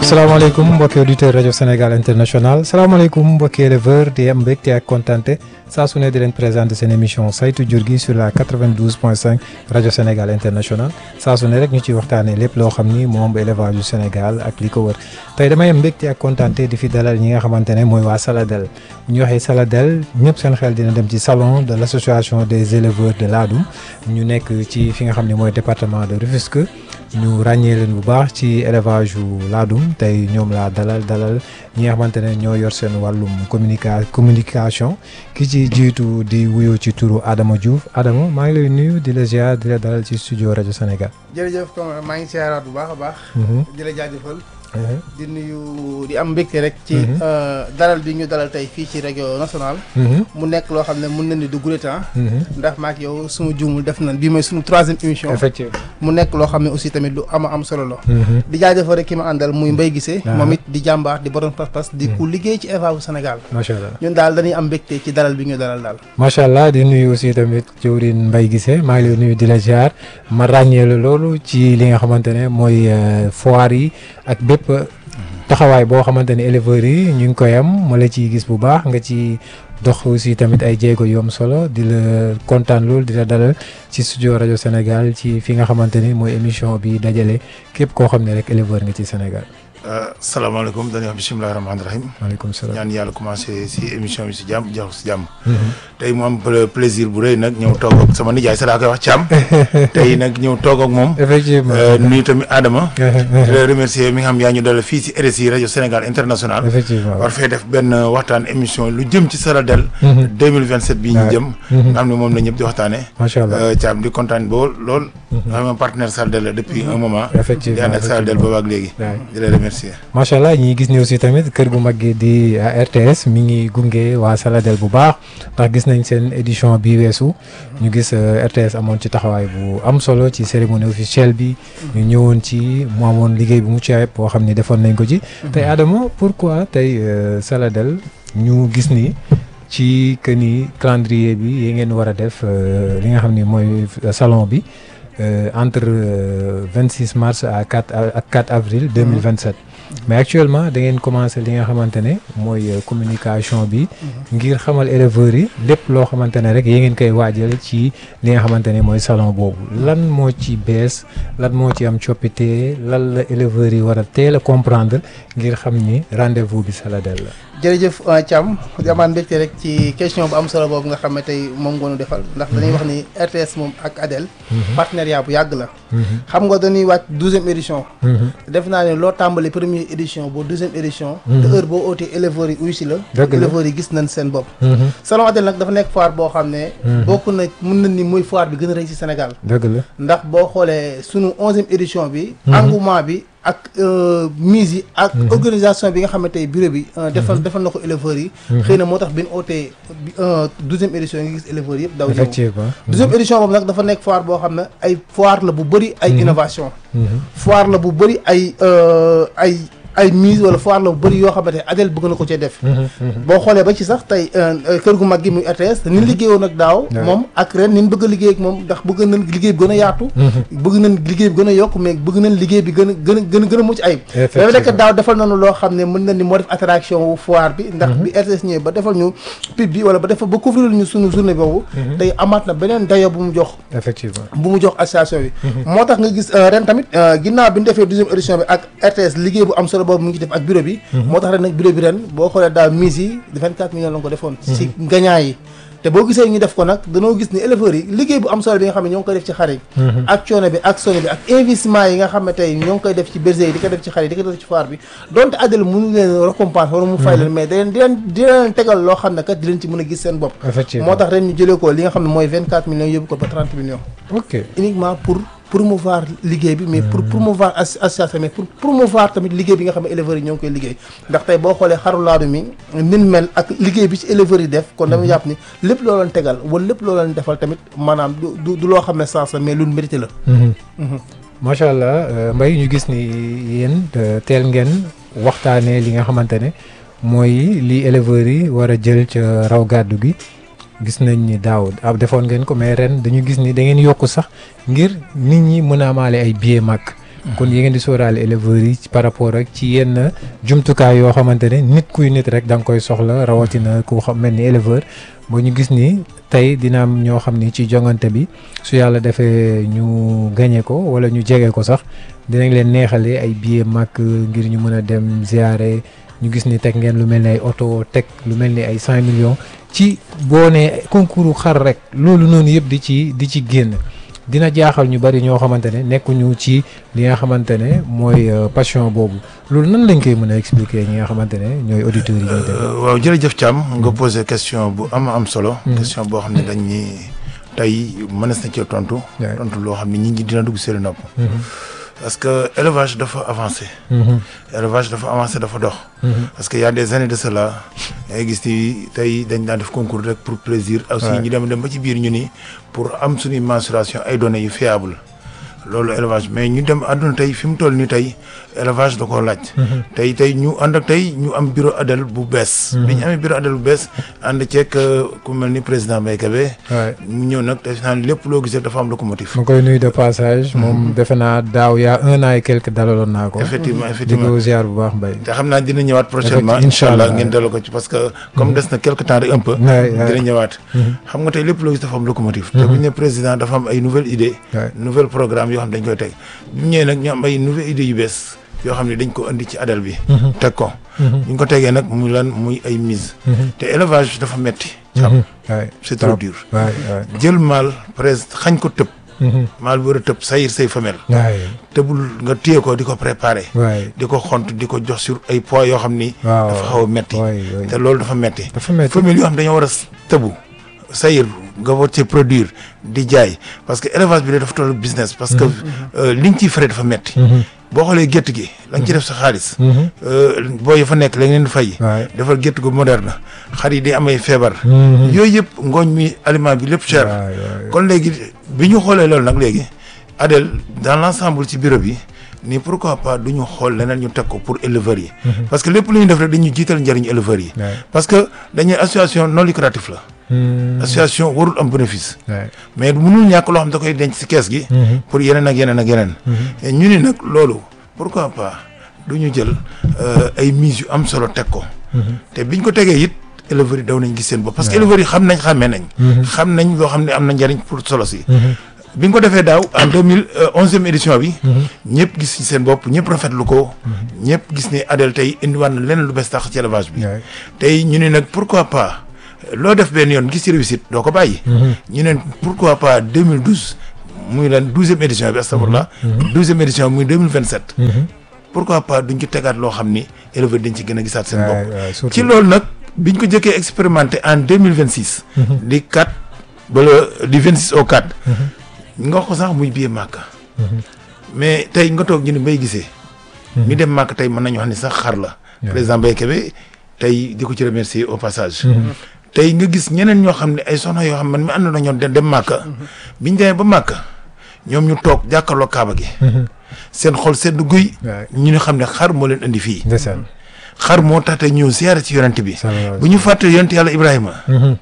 salaamaaleykum mbokki auditeur rajo Sénégal international salaamaaleykum mbokki éleveur di am mbégte ak kontante saa su ne di leen présenter seen émission saytu jur gi sur la 92 point 5 rajo Sénégal international saa su ne rek ñu ciy waxtaanee lépp loo xam ni moom élevage yu Sénégal ak li ko wër tey damay am mbégte ak kontante di fi dalal ñi nga xamante ne mooy waa Saladel bu ñu waxee Saladel ñëpp seen xel dina dem ci salon de l' association des éleveurs de Ladoum ñu nekk ci fi nga xam ne mooy département de Rufisque ñu ràññee leen bu baax ci élevage yu laadum tey ñoom laa dalal dalal ñi nga xamante ne ñoo yor seen wàllum communica communication ki ci jiitu di wuyoo ci turu Adama Diouf Adama maa ngi lay nuyu di la ziar di la dalal ci studio rajo Sénégal. jërëjëf comme maa ngi siyaaraat bu baax a baax. di la jaajëfal. di nuyu di am mbégte rek. ci dalal bi ñu dalal tey fii ci rajo national. mu nekk loo xam ne mun na ni du goulet temps. ndax maak yow suma juumul def na bii mooy suñu troisième émission. effectivement mu nekk loo xam ne aussi tamit lu ama am solo la. di jaajëfal rek ki ma àndal muy Mbaye Guissé. moom it di jàmbaar di borom pas-pas di ku liggéey ci élevage bu Sénégal. macha allah ñun daal dañuy am mbégte ci dalal bi ñu dalal daal. macha allah di nuyu aussi tamit jëwriñ Mbaye Guissé maa ngi lay nuyu di la ziar ma ràññee la loolu ci li nga xamante ne mooy foire yi ak bépp. taxawaay boo xamante ne éleveurs yi ñu ngi koy am ma la ciy gis bu baax nga ci dox aussi tamit ay jéego yu am solo di la kontaan loolu di la dalal ci studio rajo Sénégal ci fi nga xamante ni mooy émission bi dajale képp koo xam ne rek éleveur nga ci Sénégal. salaamaaleykum dañuy wax bisimilah rahmaani rahim. maaleykum salaam ñaan yàlla commencé si émission bi si jàmm jeexu si jàmm. tey mu am plaisir bu rëy nag ñëw toog ak sama nijaay sa laa koy wax Thiam. tey nag ñëw toog ak moom. effectivement nuyu tamit Adama. di la remercier mi nga xam yaa ñu dalal fii si RSI rajo Sénégal international. effectivement war fee def benn waxtaan émission lu jëm ci Saladel. 2027 bii ñu jëm. nga xam ne moom la ñëpp di waxtaanee. macha allah Thiam di kontaan boo lool. nga xam ne partenaire Saladel la depuis un moment. effectivement di ànd ak Saladel boobu ak léegi. di la remercier. macha allah ñi gis ni aussi tamit kër gu mag gi di RTS mi ngi gunge waa Saladel bu baax ndax gis nañ seen édition bi weesu ñu gis RTS amoon ci taxawaay bu am solo ci cérémonie officielle bi ñu ñëwoon ci mu amoon liggéey bu mucc ayib boo xam ni defoon nañ ko ci tey Adama pourquoi tey Saladel ñu gis ni ci que ni calendrier bi yi ngeen war a def li nga xam ni mooy salon bi entre vingt six mars à quatre ak quatre avril deux mille vingt sept mais actuellement da ngeen commencé li nga xamante ne mooy communication bi ngir xamal éleveurs yi lépp loo xamante ne rek yee ngeen koy waajal ci li nga xamante ne mooy salon boobu lan moo ci bees lan moo ci am coppite lan la éleveurs yi war a teel a comprendre ngir xam ni rendez-vous bi Saladel la. jërëjëf Thiam di amaan mbégte rek ci question bu am solo boobu nga xam ne tey moom ngoonu defal ndax dañuy wax ni RTS moom ak Adel partenariat bu yàgg la xam nga dañuy wàcc douzième édition def naa ne loo tàmbali première édition boo deuxième édition te heure boo ootee éleveurs yi uy si la éleveurs yi gis nañ seen bopp salon Adel nag dafa nekk foire boo xam ne bokk na mun na ni muy foire bi gën a rëy ci Sénégal dëgg la ndax boo xoolee sunu onzième édition bi engouement bi ak mise yi ak organisation bi nga xam ne tey bureau bi defal defal na ko éleveurs yi xëy na moo tax bi ñu ootee douzième édition yi nga gis éleveurs yëpp daw effectivement douzième édition boobu nag dafa nekk foire boo xam ne ay foire la bu bëri ay innovation foire la bu bëri ay ay ay mise wala foire la bu bëri yoo xamante ne Adel bëgg na ko cee def boo xoolee ba ci sax tey kër gu mag gi muy RTS ni liggéeyoon ak daaw moom ak ren nin bëgg a liggéey ak moom ndax bëgg nañ liggéey bi gën a yaatu bëgg nañ liggéey bi gën a yokk mais bëgg nañ liggéey bi gën a gën a gën a gën a mucc ayib dafa nekk daaw defal nañu loo xam ne mën na ni moo def attraction wu foire bi ndax bi RTS ñëwee ba defal ñu pub bi wala ba defal ba couvrir ñu sunu journée boobu tey amaat na beneen dayo bu mu jox effectivement bu mu jox association bi moo tax nga gis ren tamit ginnaaw bi ñu defee deuxième édition bi ak RTS liggéey bu am solo boobu mu ngi def ak bureau bi moo tax ren nag bureau bi ren boo xoolee daal mise yi vingt quatre millions la ko defoon si gagnant yi te boo gisee ñu def ko nag danoo gis ni éleveurs yi liggéey bu am solo bi nga xam ne ñoo ngi koy def ci xar yi ak coono bi ak sono bi ak investissement yi nga xam ne tey ñoo ngi koy def ci berger yi di ko def ci xar yi di ko def ci foire bi donte Adel mënu leen récompense wala mu fay leen mais da leen di leen di leen tegal loo xam ne kat di leen ci mën a gis seen bopp moo tax ren ñu jëlee ko li nga xam ne mooy vingt quatre millions yóbbu ko ba trente millions ok uniquement pour promouvoir liggéey bi mais pour promouvoir association mais pour promouvoir tamit liggéey bi nga xam ne éleveurs yi ñoo ngi koy liggéey ndax tey boo xoolee xaru laadu mi nin mel ak liggéey bi ci éleveurs yi def kon dama jàpp ni lépp loo leen tegal wala lépp loo leen defal tamit maanaam du du loo xam ne sens la mais lu mérité la macha allah Mbaye ñu gis ni yéen teel ngeen waxtaanee li nga xamante ne mooy li éleveurs yi war a jël ca raw gàddu gi gis nañ ni daaw ab defoon ngeen ko mais ren dañu gis ni da ngeen yokk sax ngir nit ñi mën a amaale ay billet màkk kon yi ngeen di sóoraale éleveurs yi par rapport ak ci yenn jumtukaay yoo xamante ne nit kuy nit rek da nga koy soxla rawatina ku xam mel ni éleveur ba ñu gis ni tey dina am ñoo xam ni ci jongante bi su yàlla defee ñu gañe ko wala ñu jege ko sax dinañ leen neexale ay billets màkk ngir ñu mën a dem ziare ñu gis ni teg ngeen lu mel ni ay oto teg lu mel ni ay cent millions ci boo nee concours xar rek loolu noonu yëpp di ci di ci génn dina jaaxal ñu bari ñoo xamante ne nekkuñu ci li nga xamante ne mooy passion boobu loolu nan lañ koy mën a expliquer ñi nga xamante ne ñooy auditeurs yi ñuy def. waaw jërëjëf Thiam nga posé question bu am am solo. question boo xam ne dañ ni tey mënees na cee tontu. tontu loo xam ne nit ñi dina dugg seen nopp. parce que élevage dafa avancé. élevage dafa avancé dafa dox. parce que y a des années de cela ngay gis ni tey dañ daan def concours rek pour plaisir. aussi ñu dem dem ba ci biir ñu ni pour am suñuy mensuration ay données yu fiable loolu élevage mais ñu dem àdduna tey fi mu toll nii tey élevage da koo laaj. tey tey ñu ànd ak tey ñu am bureau ADEL bu bees. bi ñu amee bureau ADEL bu bees ànd ceeg ku mel ni président Mbaye Kébé. mu ñëw nag defe naa lépp loo gis rek dafa am locomotive. ma koy nuyu de passage. moom defe naa daaw yaa un an et quelque dalaloon naa ko. effectivement effectivement di ko ziar bu baax Mbaye. te xam naa dina ñëwaat prochainement incha allah ngeen dalal ko ci parce que comme des na quelque temps rek un peu. dina ñëwaat. xam nga tey lépp loo gis dafa am locomotive. te bu ñu ne président dafa am ay nouvelles idées. nouvelle programme yoo xam dañ koy teg bu ñu ñëwee nag ñu am ay nouvelles idées yu bees yoo xam ne dañ ko indi ci ADEL bi. teg ko. ñu ngi ko tegee nag muy lan muy ay mise. te élevage dafa metti xam c'est trop dur. jël maal presque xañ ko tëb. maal bu war a tëb sayir say femelle. tëbul nga téye ko di ko préparer. di ko xont di ko jox sur ay poids yoo xam ni. dafa xaw a metti te loolu dafa metti dafa metti femelle yoo xam dañoo war a tëbu sayir nga war cee produire di jaay parce que élevage bi dafa toll business. parce que li nga ciy frais dafa metti boo xoolee gétt gi la nga ci def sa xaalis. boo yi fa nekk la ngeen di fay. defal gétt gu moderne xar yi di amay feebar. yooyu yëpp ngooñ mi aliment bi lépp cher. kon léegi bi ñu xoolee loolu nag léegi ADEL dans l' ensemble ci bureau bi ni pourquoi pas du ñu xool leneen ñu teg ko pour éleveurs yi. parce que lépp lu ñu def rek dañuy jiital njëriñu éleveurs yi. parce que dañuy association non lucrative la. association warul am bénéfice. mais mënul ñàkk loo xam da koy denc ci kees gi. pour yeneen ak yeneen ak yeneen. ñu ni nag loolu pourquoi pas du ñu jël ay mise yu am solo teg ko. te biñ ko tegee it éleveurs yi daw nañ gis seen bopp. parce que éleveurs yi xam nañ xàmmee nañ. xam nañ loo xam ne am na njariñ pour solo si. bi nga ko defee daaw en deux mille onzième édition bi. ñëpp gis ci seen bopp ñëpp rafetlu ko. ñëpp gis ne ADEL tey indiwaat na leneen lu bees tax ci élevage bi. tey ñu ne nag pourquoi pas. loo def benn yoon gis ci réussite doo ko bàyyi. ñu ne pourquoi pas 2012 muy lan douzième édition bi astafurlah. douzième édition muy 2027. pourquoi pas duñ ci tegaat loo xam ni éleveur dañ ci gën a gisaat seen bopp. ci loolu nag biñ ko jëkkee expérimenté en 2026. di 4 ba le di 26 au 4. nga wax ko sax muy biir màkk. mais tey nga toog ñu ne mbay gisee. mi dem màkk tey mën nañu wax ni sax xar la. président Mbaye Kébé tey di ko ci remercier au passage. tey nga gis ñeneen ñoo xam ne ay soxna yoo xam man mi ànd na ñoo dem màkka biñ demee ba màkka ñoom ñu toog jàkkaarloo kaaba gi seen xol sedd guy ñu ne xam ne xar moo leen indi fii xar moo tax te ñëw siyaare ci yonent bi bu ñu fàtte yonent yàlla ibrahima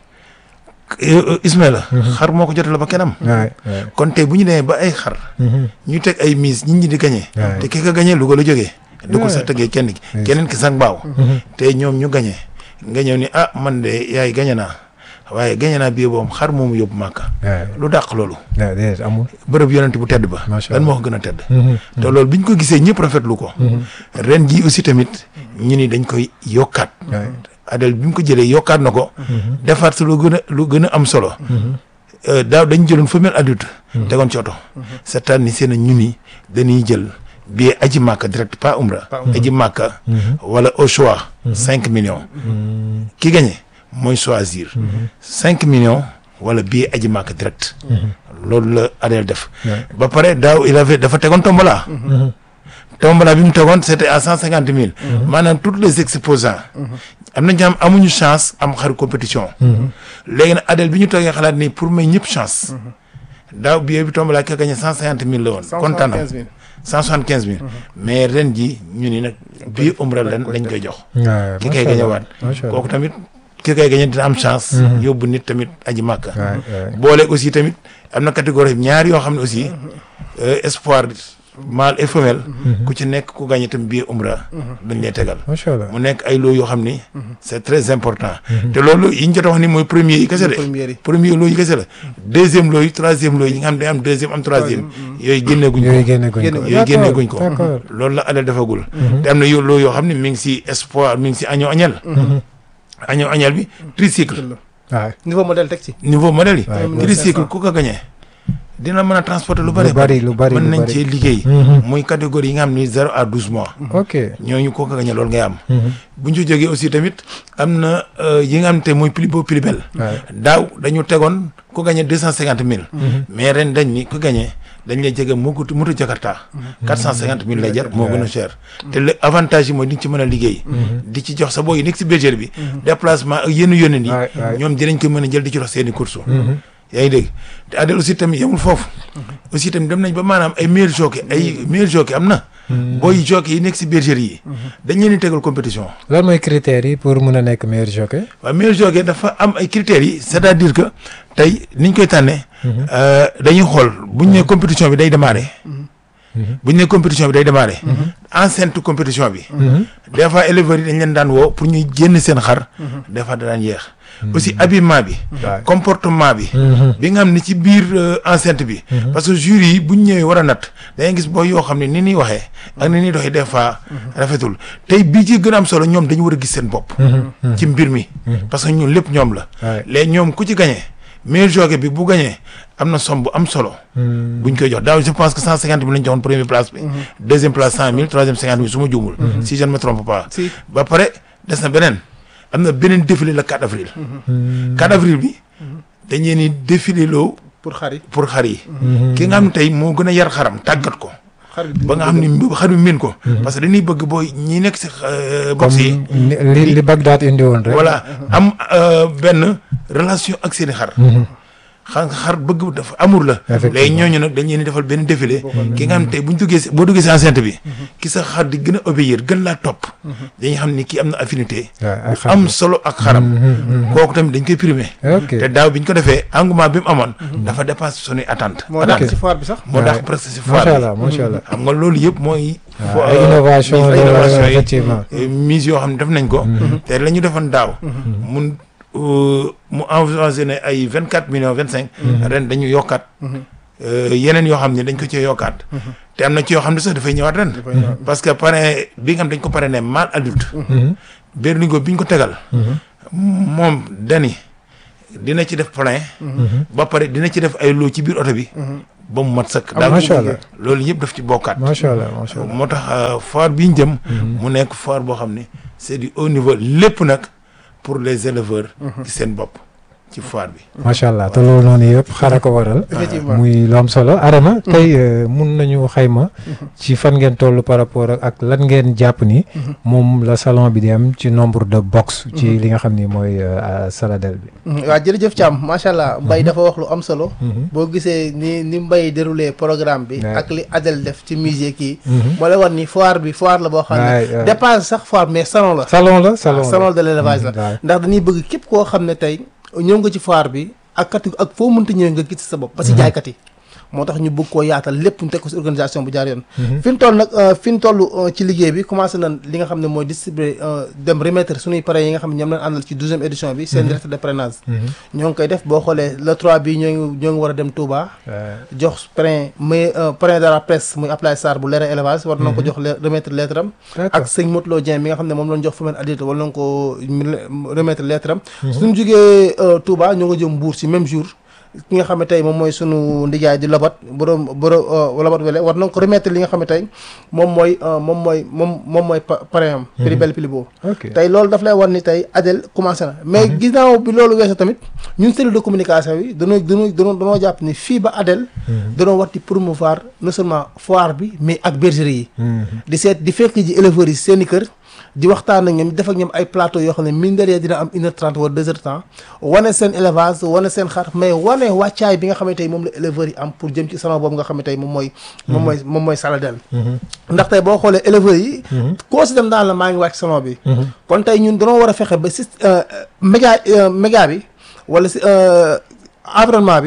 ismaila xar moo ko jotale ba kenam kon tey bu ñu demee ba ay xar ñu teg ay mise nit ñi di gañee te ki ka gañee Louga la jógee du ko sax tëggee kenn ki keneen ki sax mbaaw te ñoom ñu gañee nga ñëw ni ah man de yaay gañe naa waaye gañe naa bii boobu xar moomu yóbbu màkka lu dàq loolu amul bërëb yonent bu tedd ba lan moo ko gën a tedd te loolu bi ñu ko gisee ñëpp rafetlu ko ren jii aussi tamit ñu ni dañ koy yokkaat ADEL bi mu ko jëlee yokkaat na ko defaat si lu gën a lu gën a am solo daaw dañ jëloon femelle adulte tegoon ci oto cette année seen ñu ni dañuy jël billet aji màkka direct pas umra aji màkka wala au choix cinq millions ki gagné mooy choisir cinq millions wala billet aji màkka direct loolu la ADEL def ba pare daaw il avait dafa tegoon tombola tombola bi mu tegoon c'était à cent cinquante mille maanaam tous les exposants am na ñam amuñu chance am xaru compétition léegi nag ADEL bi ñu toogee xalaat nii pour may ñëpp chance daaw billet bi tombola ki gagné cent cinquante mille la woon kontaan na cent soixante quinze mille mais ren ji ñu ni nag bii umra len lañ koy jox ki koy gañe waat kooku tamit ki koy gañe dina am chance yóbbu nit tamit aji màkka boole aussi tamit am na catégorie ñaar yoo xam ne aussi espoir mâle et femelle ku ci nekk ku gagné tam billet umra dañ lay tegal macha allah mu nekk ay loo yoo xam ni c'est très important te loolu yi ñu jot a wax ni mooy premier yi kese de première yi premier loo yi kese la deuxième loo yi troisième loo yi nga xam ne day am deuxième am troisième yooyu génneeguñ yooyu ko génne guñ ko Génne- yooyu génneeguñ ko d'accord loolu la Adel defagul te am na yoo loo yoo xam ne mi ngi si espoir mi ngi si agneau agnel agneau agnel bi tricycle waaw niveau modèle teg ci niveau modèle yi Ouais, ouais. tricycle ku ko gagné dina mën a transporter lu lu bëri bari lu bari mën lu nañ bari cee liggéey Mhm. muy catégorie yi nga xam ni zéro à douze mois ok ñooñu koo ko gagné loolu ngay am Mhm. bu ñu ci jógee aussi tamit am na euh, yi nga xam te mooy plus beau plus belle waaw daaw dañu tegoon ku gagné deux cent cinquante mille mais ren dañ ni ku gagné dañ lay jege moto moto Jakarta quatre cent cinquante mille lay jar moo gën a cher te le avantage yi mooy di nga ci mën a liggéey di ci jox sa booy yi nekk si bergerie bi déplacement ak yenn yónneen waay yi waay ñoom dinañ ko mën a jël di ci dox seeni course yaa ngi dégg te Adel aussi tamit yemul foofu aussi tamit dem nañ ba maanaam ay meilleurs jockey ay meilleurs jockey am na booy jockey yi nekk si bergerie yi dañ leen di tegal compétition lan mooy critères yi pour mun a nekk meilleur jockey waaw meilleur jockey dafa am ay critères yi c'est-à-dire que tey niñ koy tànnee euh, dañuy xool buñ ne compétition bi day démarrer buñ ne compétition bi day démarrer enceinte compétition bi des fois éleveurs yi dañ leen daan woo pour ñuy génn seen xar des fois da daan yeex aussi habillement bi waaw comportement bi bi nga xam ne ci biir euh, enceinte bi parce que jury yi buñ ñëwee war a natt dangay gis booy yoo xam ne ni ñuy waxee ak ni ñuy doxee des fois rafetul tey bii ci gën a am solo ñoom dañu war a gis seen bopp ci mbir mi parce que ñun lépp ñoom la waay léegi ñoom ku ci gagné meilleur jockey bi bu gagné am na somme bu am solo buñ koy jox daaw je pense que cent cinquante mille lañ joxoon première place bi deuxième place cent mille troisième cinquante mille su ma juumul si je ne me trompe pas si ba pare des na beneen am na beneen défilé le 4 avril 4 avril bi dañ leen di défilé loo pour xar yi pour xar yi ki nga xam ne tey moo gën a yar xaram tàggat ko xar yi ba nga xam ne xar bi miin ko parce que dañuy bëgg booy ñi nekk si euh, box yi comme ni- li li Bagdad indi woon rek voilà am euh, benn relation ak seeni xar xar xar bëgg dafa amour la Effectivement. léegi ñooñu nag dañ leen di defal benn défilé ki nga xam ne tey bu ñu duggee si boo duggee si enceinte bi ki sa xar di gën a obéir gën laa topp dañuy xam ni kii am na affinité waaw ay bu xar am solo ak xaram kooku tamit dañ koy primé ok te daaw bi ñu ko defee engouement bi mu amoon dafa dépassé suñuy attente moo dàq ci foire bi sax moo tax Ouais. presque si macha foire bi allah macha allah xam nga loolu yëpp mooy fo- waaw ay innovation ay la innovation yi effectivement eh, mise yoo xam ne def nañ ko te la ñu defoon daaw mun euh, mu envisagé ne ay vingt quatre millions vingt cinq ren dañu yokkaat euh, yeneen yoo xam ne dañ ko cee yokkaat te am na ci yoo xam ne sax dafay ñëwaat ren dafay ñëwaat. parce que parrain bi nga xam dañ ko parrainé mâle adulte berlingo bi ñu ko tegal moom dani dina ci def plein ba pare dina ci def ay loo ci biir oto bi ba mu mat sëkk daal macha allah loolu yëpp daf ci bokkaat macha allah macha allah moo tax euh, foire bi ñu jëm mu nekk foire boo xam ne c'est du haut niveau lépp nag pour les éleveurs ci seen bopp ci foire bi macha allah te loolu noonu yëpp xara ko waral effectivement muy lu am solo Adama tey euh, mun nañu xayma ci fan ngeen toll par rapport ak ak lan ngeen jàpp ni moom la salon bi di am ci nombre de box ci li nga xam ni mooy euh, Saladel bi waaw jërëjëf Thiam macha allah Mbaye dafa wax lu am solo boo gisee ni ni Mbaye déroulé programme bi Ouais. ak li Adel def ci musée kii moo lay wan ni foire bi foire la boo xam Ouais, ne ouais. dépasse sax foire mais salon la salon la salon la salon de l'élevage la waaw ndax dañuy bëgg képp koo xam ne tey ñëw nga ci foire bi ak kat ak foo mënta ñëwee nga gis sa bopp parce que jaaykat yi moo tax ñu bëgg koo yaatal lépp ñu teg ko si organisation bu jaar yoon fi ñu toll nag euh, fi ñu toll euh, ci liggéey bi commencé nañ li nga xam ne mooy distribuer euh, dem remettre suñuy parrains yi nga xam ne ñoom lañ àndal ci douzième édition bi seen directeur de parrainage ñoo ngi koy def boo xoolee le 3 bi ñoo ngi ñoo ngi war a dem Touba jox parrain muy parrain de la presse muy Ablaye Sarr bu leeral élevage war na ko jox le- remettre lettre am ak sëñ Motlo Dieng mi nga xam ne moom lañ jox femelle adulte wala nañ ko remettre lettre am suñu jógee Touba ñoo nga jëm Mbour si même jour ki nga xam ne tey moom mooy sunu ndijaay di lobat borom borom lobat wele war nañ ko remettre li nga xam ne tey moom mooy moom mooy moom moom mooy pa- parrain am prix belle prix beau ok tey loolu daf lay war ni tey Adel commencé na mais ginnaaw bi loolu weesoo tamit ñun cellule de communication bi danoo danoo danoo danoo jàpp ni fii ba Adel danoo war di promouvoir non seulement foire bi mais ak bergerie yi di seet di fekk ji éleveurs yi seen i kër di waxtaan ak ñoom def ak ñoom ay plateau yoo xam ne mine de rien dina am une heure trente wala deux heures temps wane seen élevage wane seen xar mais wane wàccaay bi nga xam ne tey moom la éleveurs yi am pour jëm ci salon boobu nga xam ne tey moom mooy moom mooy moom mooy Saladel ndax tey boo xoolee éleveurs yi koo si dem daan la maa ngi wàcc salon bi kon tey ñun dañoo war a fexe ba si méga méga bi wala si environnement bi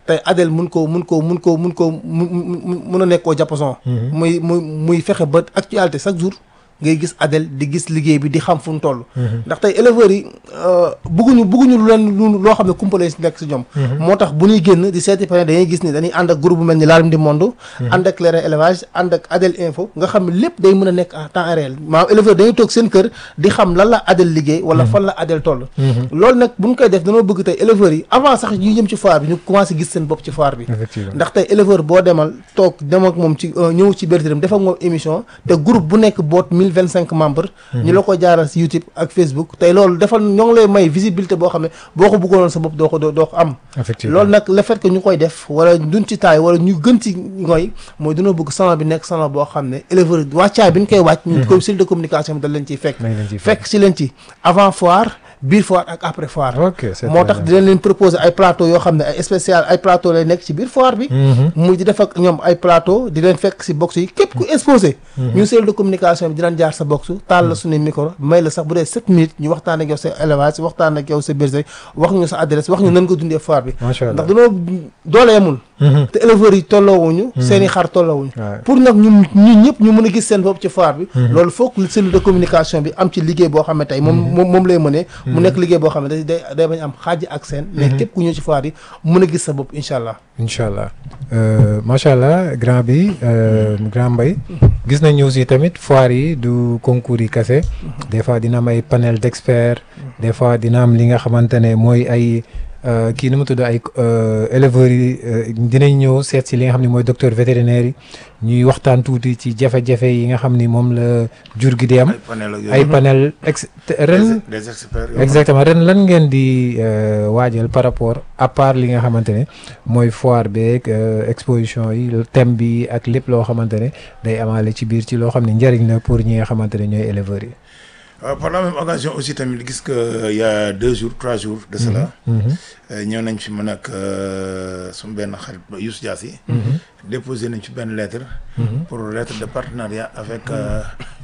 tey Adel mun ko mun ko mun ko mun ko mun mun a nekk au diapason muy muy muy fexe ba actualité chaque jour ngay gis Adel di gis liggéey bi di xam fu mu toll ndax tey éleveurs yi bëgguñu bëgguñu lu leen lu loo xam ne kumpalee si nekk si ñoom moo tax bu ñuy génn di seeti pene dañuy gis ni dañuy ànd ak groupe bu mel ni Ladoum di Monde ànd ak Leral élevage ànd ak Adel info nga xam ne lépp day mën a nekk en temps réel maanaam éleveur dañuy toog seen kër di xam lan la Adel liggéey wala fan la Adel toll loolu nag bu ñu koy def dañoo bëgg tey éleveurs yi avant sax yu jëm ci foire bi ñu commencé gis seen bopp ci foire bi effectivement ndax tey éleveur boo demal toog dem ak moom ci ñëw ci bertiram def ak moom émission te groupe bu nekk boot mille vingt cinq membres ñu la ko jaaral si YouTube ak Facebook tey loolu defal ñoo ngi lay may visibilité boo xam ne boo ko bëggoonoon sa bopp doo ko doo doo ko am effectivement loolu nag le fait que ñu koy def wala duñ ci taay wala ñu gën ci ngoy mooy dina bëgg salon bi nekk salon boo xam ne éleveur wàccaay bi ñu koy wàcc ñu ko style de communication bi da leen ciy fekk dañ leen ciy fekk fekk si leen ci avant foire biir foire ak après foire ok c'est moo très tax bien. dinañ leen proposer ay plateau yoo xam ne ay spécial ay plateau lay nekk ci biir foire bi Mhm. muy di def ak ñoom ay plateau di leen fekk si box yi képp ku exposé ñun cellule de communication bi dinañ jaar sa box taal la suñu micro may la sax bu dee sept minutes ñu waxtaan ak yow sa élevage waxtaan ak yow sa bergerie wax ñu sa adresse wax ñu nan ko dundee foire bi macha allah ndax dañoo doole yemul Mhm. te éleveurs yi tolloowuñu seen i xar tolloowuñu Ouais. pour nag ñun ñun ñëpp ñu mën a gis seen bopp ci foire bi loolu foog cellule de communication bi am ci liggéey boo xam ne tey moom moom moom lay mënee mu nekk liggéey boo xam ne day day day bañ am xaaj ak seen mais képp ku ñëw ci foire yi mën a gis sa bopp incha allah incha allah Euh, macha allah grand bi euh, grand mbay gis nañu aussi tamit foire yi du concours yi kese des fois dina am ay panel d'experts des fois dina am li nga xamante ne mooy ay euh, kii nu mu tudd ay euh, éleveurs yi euh, dinañ ñëw seet si li nga xam ne mooy docteur vétérinaire yi ñuy waxtaan tuuti ci jafe-jafe yi nga xam ni moom la jur gi di am ay panel ak ay yooyu panel ex te- ren des des experts yoo exactement ren lan ngeen di euh, waajal par rapport à part li nga xamante ne mooy foire beeg euh, exposition yi thème bi ak lépp loo xamante ne day amaale ci biir ci loo xam ne njëriñ la pour ñi nga xamante ne ñooy éleveurs yi. Euh, par la même occasion aussi tamit gis que il y a deux jours trois jours de cela Mhm. euh, ñëw nañ fi mën ak suñu benn xarit ba Youssou Diassi déposé nañ fi benn lettre Mhm. pour lettre de partenariat avec euh,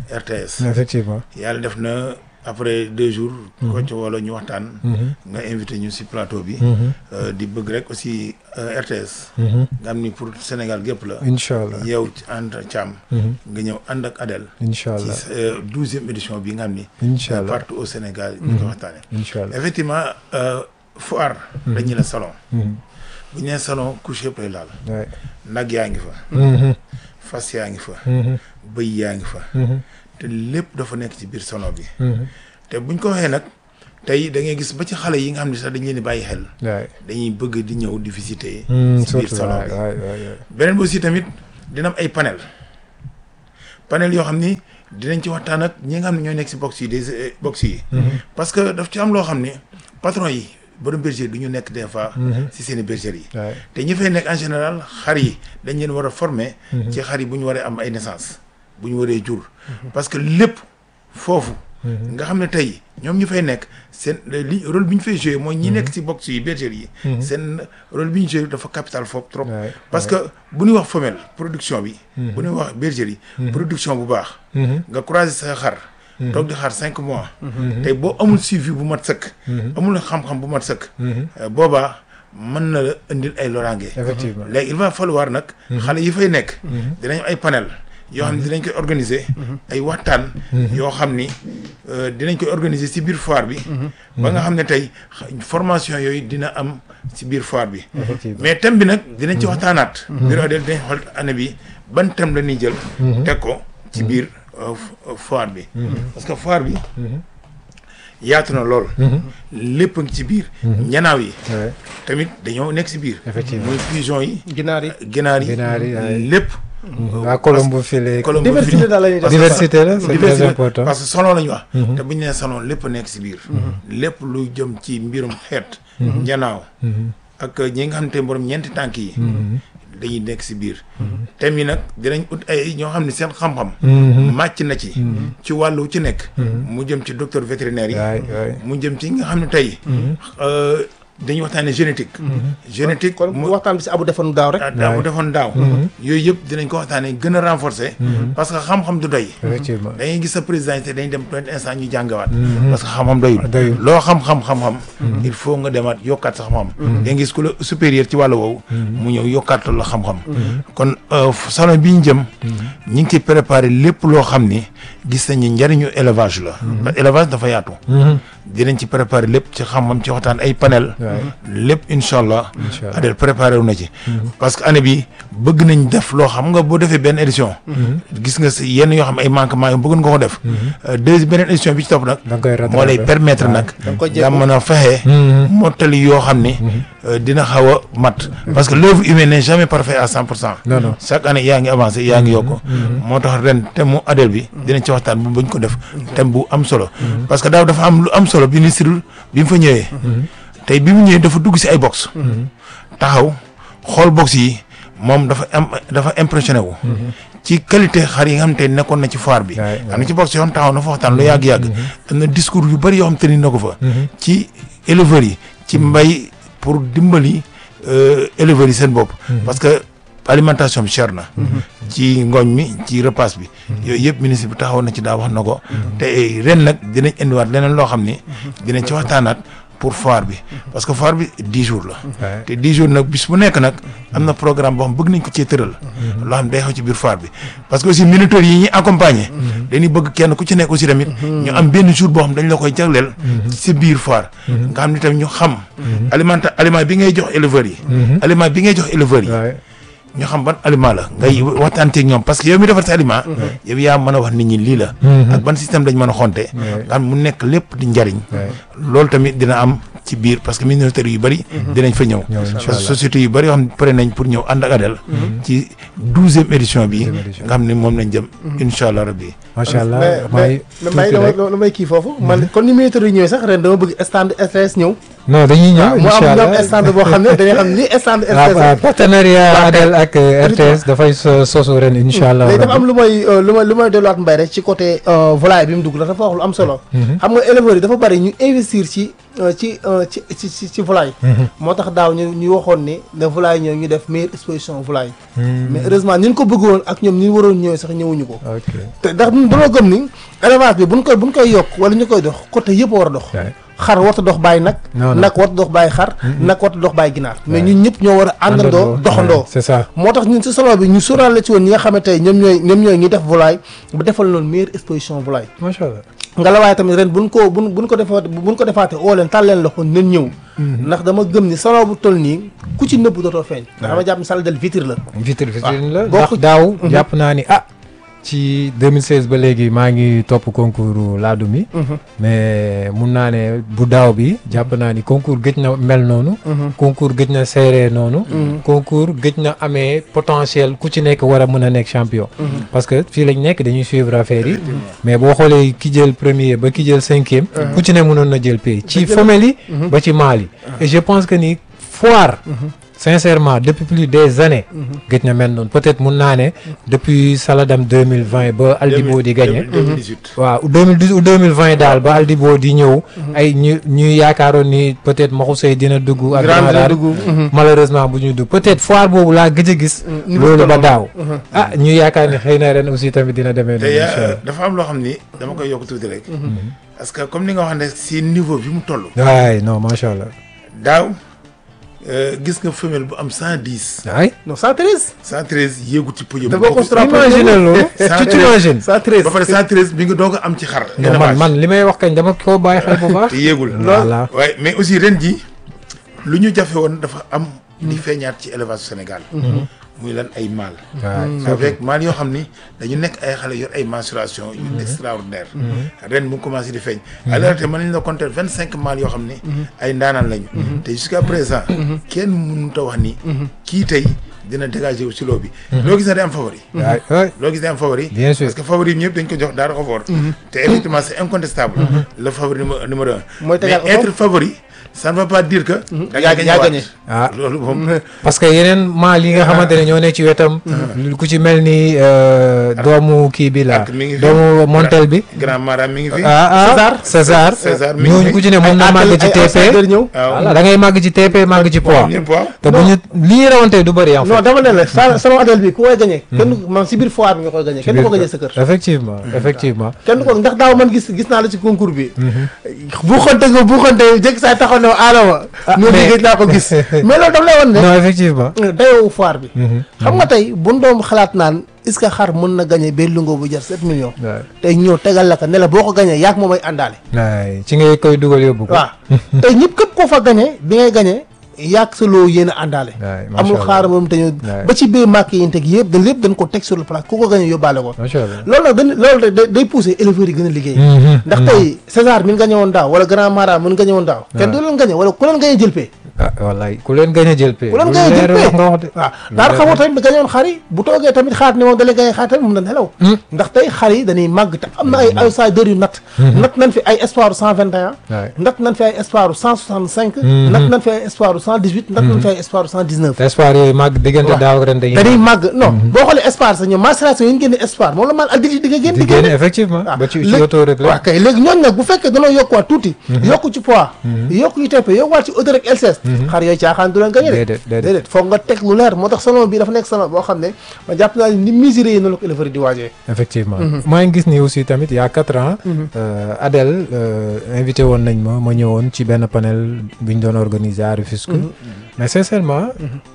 RTS effectivement. yàlla def na après deux jours ko ci wala ñu waxtaan Mhm. nga invité ñu si plateau bi Mhm. euh, di bëgg rek aussi euh, RTS Mhm. nga xam ni pour Sénégal gépp la incha allah. yow ci ànd Thiam Mhm. nga ñëw ànd ak Adel incha ci allah douzième édition bi nga xam ni incha allah partout au Sénégal ñu ko waxtaane incha allah. effectivement euh, foire dañu la salon Mhm. bu ñu nee salon couche yëpp lay laal Ouais. nag yaa ngi fa Mhm. fas yaa ngi fa Mhm. bëy yaa ngi fa Mhm. te lépp dafa nekk ci biir salon bi Mhm. te buñ ko waxee nag tey da ngay gis ba ci xale yi nga xam ne sax dañ leen di bàyyi xel Ouais. dañuy bëgg di ñëw di visiter Mhm, ci biir surtout salon waay bi waay waay. beneen bi aussi tamit dina am ay panel panel yoo xam ni dinañ ci waxtaan ak ñi nga xam ne ñooy nekk si box yi des euh, box yi Mhm. parce que daf ci am loo xam ni patron yi borom berger du ñu nekk des fois Mhm. si seen i bergerie yi Ouais. te ñi fay nekk en général xar yi dañ leen war a former ci xar yi bu ñu waree am ay naissance bu ñu waree jur parce que lépp foofu Mhm. nga xam ne tey ñoom ñu fay nekk seen li rôle bi ñu fay joué mooy ñi nekk ci box yi bergerie yi seen rôle bi ñu joué dafa capital foofu trop Ouais. parce que bu ñuy wax femelle production bi bu ñuy wax bergerie production bu baax Mhm. nga croiser sa xar toog di xaar cinq mois tey boo amul suivi bu mat sëkk amul xam-xam bu mat sëkk Mhm. euh, boobaa mën na la indil ay loraange effectivement. léegi il va falloir nag xale yi fay nekk dinañ am ay panel yoo xam ne dinañ koy organiser ay waxtaan yoo xam ni euh, dinañ koy organiser ci biir foire bi ba nga xam ne tey xa- formation yooyu dina am ci biir foire bi effectivement. mais thème bi nag dinañ ci waxtaanaat biir Adel dinañ xool année bi ban thème la ñuy jël teg ko ci biir euh, f- euh, foire bi parce que foire bi yaatu na lool lépp a ngi ci biir ñanaaw yi Ouais. tamit dañoo nekk ci biir Effectivement. muy pigeon yi ginaar yi ginaar yi Ginaar yi, ay. lépp waa Colombo file. Colombo diversité fili- daal la ñuy def diversité la c'est très diversité important. parce que salon la ñu wax te bu ñu nee salon lépp a nekk ci biir lépp lu jëm ci mbirum xeet njanaaw ak ñi nga xam te borom ñeenti tànk yi dañuy nekk ci biir thème yi nag dinañ ut ay ñoo xam ne seen xam-xam màcc na ci ci wàllu ci nekk mu jëm ci docteur vétérinaire yi waay waay. mu jëm ci nga xam ne tey euh, dañuy waxtaanee génétique. génétique kon mu waxtaan bi si abu defoon daaw rek. ah daa mu defoon daaw. yooyu yëpp dinañ ko waxtaanee gën a renforcer. parce que xam-xam du doy. effectivement dañuy gis sa présidence dañuy dem benn instant ñu jàngawaat. parce que xam-xam doyul. Doyul. loo xam-xam xam-xam. il faut nga demaat yokkaat sa xam-xam. da gis ku la supérieur ci wàllu woowu. mu ñëw yokkaat la xam-xam. kon euh, salon bi ñu jëm. ñu ngi ciy préparé lépp loo xam ni gis nañu njariñu élevage la. parce que élevage dafa yaatu. dinañ ci préparé lépp ci xam-xam ci waxtaan ay panel. Ouais. lépp incha allah. Incha allah. Adel préparé wu na ci. parce que année bi bëgg nañ def loo xam nga boo defee benn édition. gis nga si yenn yoo xam ay manquement yoo bëgg nga ko def. Euh, deuxième beneen édition bi ci topp nag. da nga koy rattraper. moo lay permettre nag. da nga koy nga jéem mën a fexe. Mhm. mottali yoo xam ni. euh, dina xaw a mat. parce que l'œuvre humaine n'est jamais parfait à 100 pour cent. non non chaque année yaa ngi avancé yaa ngi yokk moo tax ren thème mu Adel bi dinañ ci waxtaan bu bañ ko def thème bu am solo parce que daaw dafa am lu am solo bi ministre bi mu fa ñëwee tey bi mu ñëwee dafa dugg si ay box taxaw xool box yi moom dafa am dafa impressionné wu ci qualité xar yi nga xam te ne nekkoon na ci foire bi Ouais, am na ci box yoo xam taxaw na fa waxtaan lu yàgg-yàgg am na discours yu bëri yoo xam te ni na ko fa ci éleveurs yi ci mbay pour dimbali euh, éleveurs yi seen bopp parce que alimentation bi cher na ci ngooñ mi ci repas bi yooyu yëpp ministre bi taxaw na ci daa wax na ko te ren nag dinañ indiwaat leneen loo xam ni dinañ ci waxtaanaat pour foire bi parce que foire bi dix jours la Ouais. te dix jours nag bis bu nekk nag am na programme boo xam bëgg nañ ko cee tëral loo xam day xew ci biir foire bi parce que aussi minuteurs yi ñuy accompagner dañuy bëgg kenn ku ci nekk aussi tamit ñu am benn jour boo xam dañ la koy jagleel ci sa biir foire nga xam ni tamit ñu xam aliment aliment bi ngay jox éleveurs yi aliment bi ngay jox éleveurs yi Ouais. ñu xam ban aliment la ngay waxtaanteeg ñoom parce que yow mi defar sa aliment yow yaa mën a wax nit ñi lii la ak ban système lañ mën a xonte nga xam mu nekk lépp di njariñ Ouais. loolu tamit dina am ci biir parce que ministère yu bëri dinañ fa ñëw Ñëw, incha parce que allah. société yu bëri yoo xam ne pare nañ pour ñëw ànd ak Adel ci douzième édition bi Douzième édition. nga xam ne moom lañ jëm incha allah rabbi macha allah mais may mais mais tuuti dama rek. dama may kii foofu. man kon ni militaire yi ñëwee sax ren dama bëgg stand RTS ñëw. non dañuy ñëw mu am incha ñoom allah stand boo xam ne dañuy xam ni stand ah, RTS. ah, partenariat Adel ak euh, RTS dafay so- sosu ren incha allah léegi dafa rabbi. am lu may euh, lu may lu may delluwaat mbay rek ci côté euh, volaille bi mu dugg la dafa wax lu am solo. xam nga éleveurs yi dafa bari ñu investir ci euh, ci euh, ci ci ci ci volaille. moo tax daaw ñu ñu waxoon ni ne volaille ñëw ñu def meilleure exposition volaille. mais heureusement ni ñu ko bëggoon ak ñoom ni ñu waroon ñëwee sax ñëwuñu ko. ok te ndax ñun dañoo gëm ni élevage bi buñ koy buñ koy yokk wala ñu koy dox côté yëpp a war a dox. Ouais. xar warta dox bàyyi nag. Non, non. nag warta dox bàyyi xar. nag warta dox bàyyi ginaar. mais Ouais. ñun ñëpp ñoo war a àndandoo doxandoo. Ouais, c'est ça moo tax ñun si salon bi ñu sóoraale ci woon ñi nga xam ne tey ñoom ñooy ñoom ñooy ñi def volaille bu defal loolu meilleure exposition volaille macha allah nga la waaye tamit ren buñ ko buñ buñ ko defaat buñ ko defaatee oo leen tàl leen loxo nen ñëw ndax dama gëm ni salon bu toll nii ku ci nëbb dootoo feeñ ndax dama jàpp ni salle del vitre la vitre vitrine la bokk ndax ci- daaw jàpp naa ni ah ci 2016 ba léegi maa ngi topp concours laadum yi mais mun naa ne bu daaw bi jàpp naa ni concours gëj na mel noonu concours gëj na seeree noonu concours gëj na amee potentiel ku ci nekk war a mën a nekk champion parce que fii lañ nekk dañuy suivre affaire yi mais boo xoolee ki jël premier ba ki jël cinquième ku ci ne mënoon na jël pays ci femelle yi ba ci mâle yi et je pense que ni foire sincèrement depuis plus des années gëj na mel noonu peut-être mun naa ne depuis Saladam 2020 ba Aldibo di gagné 2018 waaw 2010 ou 2020 daal ba Aldibo di ñëw ay ñu ñuy yaakaaroon ni peut-être Maxu Sey dina dugg ak Grand Ramadan dina dugg. malheureusement bu ñu dugg peut-être foire boobu laa gëj a gis ni mu loolu ba tolloon. daaw ah ñu yaakaar ni xëy na ren aussi tamit dina demee te noonu yaa- incha allah dafa am loo xam ni dama koy yokk tuuti rek parce que comme ni nga wax ne si niveau bi mu toll waay non macha allah daaw euh, gis nga femelle bu am cent dix waay non 113 cent treize yéegu ci podium Da bokk strap- imagine loolu tu t'imagines 113 ba pare cent treize bi nga doog a am ci xar non man man li may wax kañ dama ko bàyyi xel bu baax te yéegul voilà waaye mais aussi ren ji lu ñu jafe woon dafa am di feeñaat ci élevage Sénégal muy lan ay mâle waay avec mâle yoo xam ni dañu nekk ay xale yor ay mensuration yu extraordinaire ren mu commencé di feeñ alors te mën nañ la compter vingt cinq mâles yoo xam ni ay ndaanaan lañu te jusqu'à présent kenn mënut a wax ni kii tey dina dégager wu si loo bi loo gis na day am favori waay waay loo gis day am favori Bien sûr. parce que favori bi ñëpp dañ ko jox daara ko fort te effectivement c'est incontestable le favori numéro numéro un Mooy tegal mais ko être favori ça ne veut pas dire que. da yaa- ngay yaa gagné gagné. ah loolu moom. parce que yeneen maal yi nga xamante ne ñoo ne ci wetam. lu ku ci mel ni euh, doomu kii bi la ak mi ngi fi. doomu montel bi. grand mara mi ngi fi. ah ah César. César César mi ngi ñooñu fi. ku ci ne mën na màgg ci ay TP. outsiders ñëw. waaw voilà da ngay màgg ci TP màgg ci poids. ñëpp waaw. te bu ñu li ñuy rawante du bëri en fait. non dama ne la sa salon Adel bi ku koy gagné. kenn du man si biir foire bi nga koy gagné kenn du ko gagné sa kër. effectivement effectivement. kenn du ko ndax daaw man gis gis naa la ci concours bi. bu xonte nga bu xonte jëkk saa taxaw ne Adama. Ah, noonu mais- gëj naa ko gis. mais loolu daf lay wan ne. non effectivement. dayoo foire bi. xam nga tey bu doom xalaat naan est-ce que xar mën na gagné benn lungo bu jar 7 millions. waay tey ñëw tegal la ko ne la boo ko gagné yaag moom ay àndaale. waay ci ngay koy dugal yóbbu ko. waaw tey ñëpp képp koo fa gagné bi ngay gagné yaag sa loo yéen a àndaale. waay macha amul allah. xaaral moom te ñu. Ouais. ba ci biir marque yi ñu teg yëpp dañ lépp dañ ko teg sur le place ku ko gagné yóbbaale ko. macha allah. loolu nag dañ loolu day day pousser éleveurs yi gën a liggéey. Mhm, ndax tey César mi ngi gagné woon daaw wala Grand Mara mi ngi gagné woon daaw. kenn du leen gagné wala ku leen gagné jël pay. ah wallaay ku leen gën a jël pay. ku leen lu gagné jël leer pay wax nga wax de. waaw daal xamoo tamit gagné woon xar yi bu toogee tamit xaar ne moom da lay gagné xaar tamit mun na nelaw. ndax tey xar yi dañuy màgg te am na ay outsiders yu nat. nat nañ fi ay espoir cent vingt et un. waay nat nañ fi ay espoir cent soixante cinq. nat nañ fi ay espoir cent dix huit. nat nañ fi ay espoir cent dix neuf. te espoir yooyu màgg diggante waaw. daaw ak ren dañuy. dañuy màgg non boo xoolee espoir sax ñoom macération yi ñu génne espoir moom la maal ak di di nga génn di génn effectivement. waaw ba ci ci léegi- auto rek waaw la. kay léegi ñooñu nag bu fekkee danoo yokkuwaat tuuti yokku ci poids yokku ci TP yokkuwaat ci auto rek LCS xar yooyu caaxaan du leen gañe de Déedéet, déedéet. déedéet foog nga teg lu leer moo tax salon bi dafa nekk salon boo xam ne ma jàpp naa ni mesuré yi noonu la ko éleveur yi di waajee effectivement maa ngi gis ni aussi tamit il y a quatre ans. euh, Adèle euh, invité woon nañ ma ma ñëwoon ci benn panel bi ñu doon organiser à Rufisque. mais sincèrement.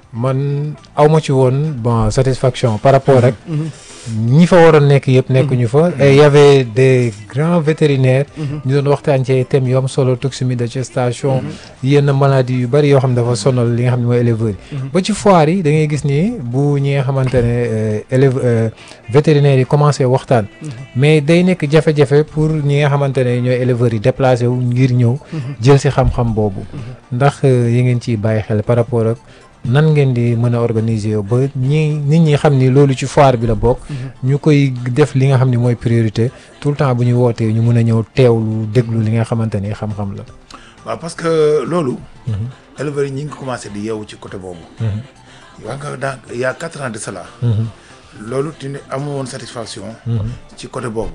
man aw ma ci woon bon satisfaction par rapport rek. ñi fa waroon nekk yëpp nekkuñu fa. et y avait des grands vétérinaires. ñu doon waxtaan ci ay thèmes yu am solo toxémie de gestation. yenn maladies yu bari yoo xam ne dafa sonal li nga xam ne mooy éleveurs yi. ba ci foire yi da ngay gis ni bu ñi nga xamante ne euh, élève euh, vétérinaires yi commencé waxtaan. mais day nekk jafe-jafe pour ñi nga xamante ne ñooy éleveurs yi déplacé wu ngir ñëw. jël si xam-xam boobu. ndax euh, yi ngeen ciy bàyyi xel par rapport ak. nan ngeen di mën a organiser ba ñi nit ñi xam ni loolu ci foire bi la bokk. ñu koy def li nga xam ni mooy priorité tout le temps bu ñu wootee ñu mën a ñëw teewlu déglu li nga xamante ni xam-xam la. waaw parce que loolu. éleveurs yi ñi ngi commencé di yeewu ci côté boobu. wax nga dans il y a quatre ans de cela. loolu tu ne amoo woon satisfaction. ci côté boobu.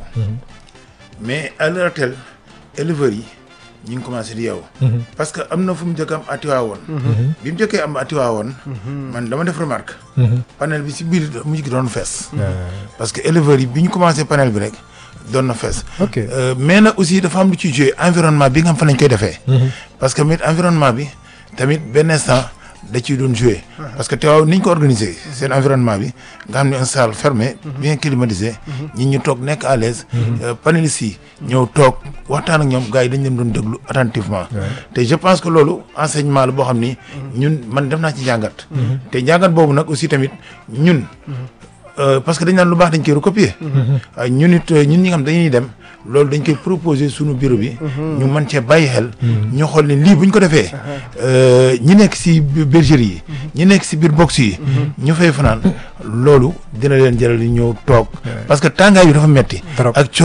mais à l'heure actuelle éleveurs yi ñi ngi commencé di yeewu. parce que am na fu mu njëkk am atiwaawoon. bi mu njëkkee am atiwaawoon. man dama def remarque. panel bi si biir mujj gi doon fees. parce que éleveurs yi bi ñu commencé panel bi rek doon na fees. ok Euh, mais nag aussi dafa am lu ci joué environnement bi nga xam fa lañ koy defee. parce que tamit environnement bi tamit benn instant da ciy doon joué. parce que teewaaw ni ñu ko organisé seen environnement bi nga xam ne un salle fermé. bien climatisé. ñi ñu toog nekk à l'aise euh, panélistes yi ñëw toog waxtaan ak ñoom gars yi dañ leen doon déglu attentivement. te je pense que loolu enseignement la boo xam ni. ñun man def naa ci njàngat. te njàngat boobu nag aussi tamit ñun. Euh, parce que dañ naan lu baax dañ koy recopier. waaye ñun it euh, ñun ñi nga xam dañuy dem loolu dañ koy proposer sunu bureau bi. ñu mën cee bàyyi xel. ñu xool ne lii bu ñu ko defee. euh, ñi nekk si bi- bergerie yi. ñi nekk si biir box yi. ñu fay fanaan loolu dina leen jëral ñu ñëw toog. parce que tàngaay bi dafa metti Trop. ak